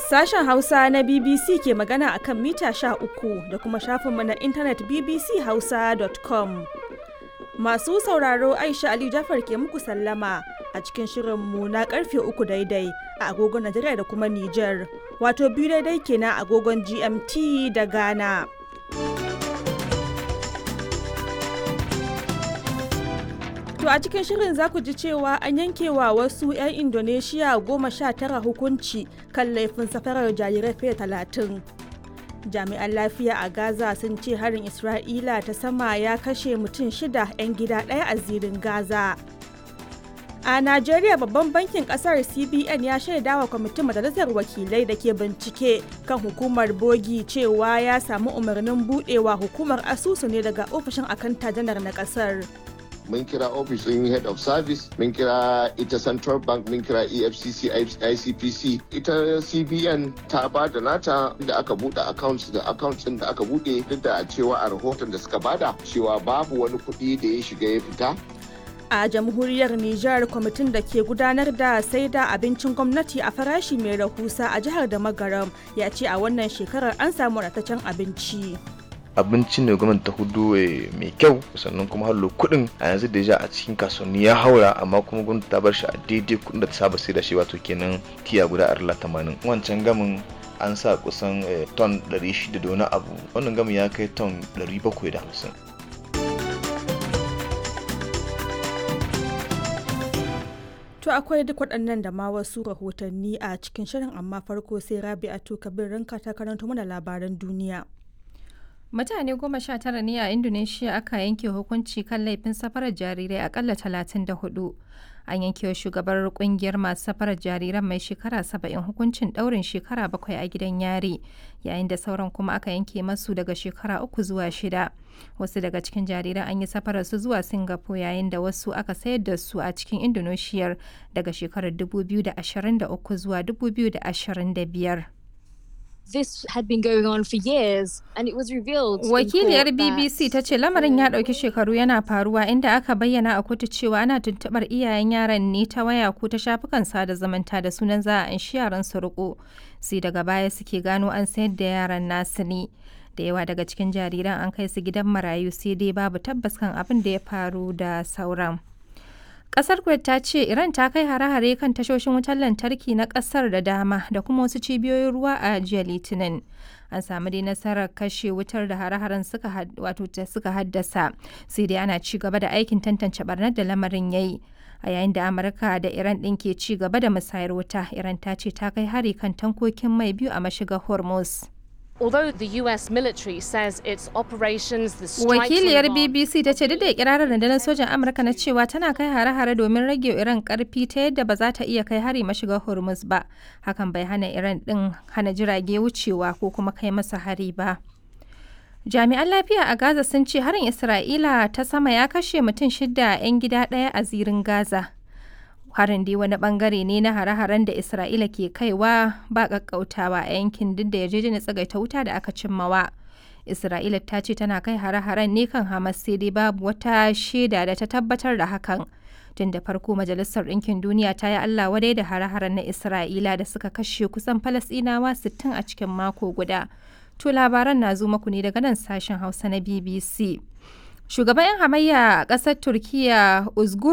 Sashen Hausa na BBC ke magana a kan mita uku da kuma shafinmu na intanet bbchausa.com. Masu sauraro Aisha Ali Jafar ke muku sallama a cikin shirinmu na karfe uku daidai a agogon Najeriya da kuma Nijar, wato biyu daidai kenan agogon GMT da Ghana. To a cikin shirin za ku ji cewa an yankewa wasu 'yan Indonesia goma sha tara hukunci kan laifin safarar jarirai fiye talatin. Jami'an lafiya a Gaza sun ce harin Isra'ila ta sama ya kashe mutum shida 'yan gida ɗaya a zirin Gaza. A Najeriya babban bankin kasar CBN ya shaida wa kwamitin majalisar wakilai da ke bincike kan hukumar bogi cewa ya samu umarnin budewa hukumar asusu ne daga ofishin akanta janar na kasar. mun kira ofishin head of service mun kira ita central bank mun kira efcc icpc ita cbn ta ba da nata da aka bude accounts da accounts da aka bude duk da cewa a rahoton da suka bada cewa babu wani kuɗi da ya shiga ya fita a jamhuriyar Nijar kwamitin da ke gudanar da sai da abincin gwamnati a farashi mai rahusa a jihar da magaram ya ce a wannan shekarar an samu ratacen abinci. abinci ne gwamnati ta hudu mai kyau sannan kuma hallo kuɗin a yanzu da a cikin kasuwanni ya haura amma kuma gwamnati ta bar shi a daidai kuɗin da ta saba sai da shi wato kenan tiya guda arla tamanin wancan gamin an sa kusan ton 600 da wani abu wannan gamin ya kai ton 750 To akwai duk waɗannan da ma wasu rahotanni a cikin shirin amma farko sai Rabi'atu Kabir ranka ta karanto mana labaran duniya. Mutane goma sha tara ne a Indonesia aka yanke hukunci kan laifin safarar jarirai akalla talatin da hudu. An yanke wa shugabar kungiyar masu safarar jariran mai shekara saba'in hukuncin daurin shekara bakwai a gidan yari, yayin da sauran kuma aka yanke masu daga shekara uku zuwa shida. Wasu daga cikin jariran an yi safarar su zuwa Singapore yayin da wasu aka sayar da su a cikin Indonesia daga shekarar 2023 zuwa 2025. this had been going on for years and it was revealed Wakiliyar BBC ta ce lamarin ya ɗauki shekaru yana faruwa inda aka bayyana a kotu cewa ana tuntuɓar iyayen yaran ne ta waya ko ta shafukan sada zumunta da sunan za a anshi yaran su riko sai daga baya suke gano an sayar da yaran nasu ne da yawa daga cikin jariran an kai su gidan marayu sai dai babu tabbas kan abin da ya faru da sauran. Kasar Kuwait ta ce Iran ta kai hare-hare kan tashoshin wutar lantarki na kasar da dama da kuma wasu cibiyoyin ruwa a jiya Litinin. An samu dai nasarar kashe wutar da hare-haren suka wato suka haddasa, sai dai ana ci gaba da aikin tantance barnar da lamarin yayi. A yayin da Amurka da Iran ɗin ke ci gaba da musayar wuta, Iran ta ce ta kai hari kan tankokin mai biyu a mashigar Hormuz. Although the US military says its operations, the Wakiliyar BBC ta ce duk da ikirarin rundunar sojan Amurka na cewa tana kai hare-hare domin rage Iran karfi ta yadda ba za ta iya kai hari mashigar Hormuz ba. Hakan bai hana Iran din hana jirage wucewa ko kuma kai masa hari ba. Jami'an lafiya a Gaza sun ce harin Isra'ila ta sama ya kashe mutum shida 'yan gida ɗaya a zirin Gaza. harin dai wani bangare ne na hare-haren da isra'ila ke kaiwa ba kakkautawa a yankin duk da yarjejeniyar tsagaita wuta da aka cimmawa isra'ila ta ce tana kai hare-haren ne kan hamas sai dai babu wata shaida da ta tabbatar da hakan tun da farko majalisar ɗinkin duniya ta yi allah wadai da hare-haren na isra'ila da suka kashe kusan falasɗinawa 60 a cikin mako guda to labaran na zo maku ne daga nan sashen hausa na bbc shugaban 'yan hamayya a ƙasar turkiya uzgur